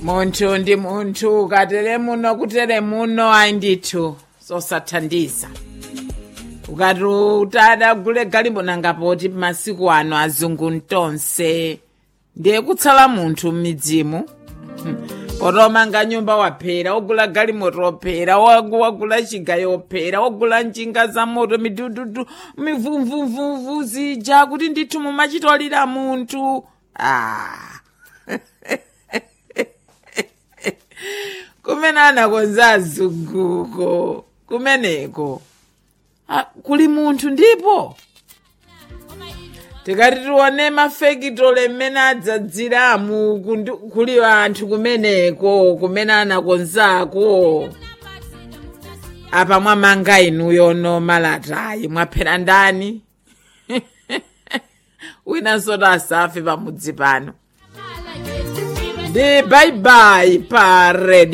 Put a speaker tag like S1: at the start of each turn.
S1: munthu ndi munthu ukatere muno kutere muno ayi ndithu zosathandiza ukati utada gule galimoto ngapoti masiku ano azungu ntonse ndiye kutsala munthu m'midzimu potomanga nyumba waphera wogula galimoto wophera wagu- wagula chigayo wophera wagula njinga za moto midududu mivumvumvuvu zija kuti ndithu mumachitolera munthu ah. kumene anakonza azunguko kumeneko ah, kuli munthu ndipo tikati tione mafekitole mmene adzadziramu kundu- kuli anthu kumeneko kumene anakonzako apa mwamanga inuyo no malatayi mwaphera ndani winanso asafe pamudzi pano ndi baibai pa redio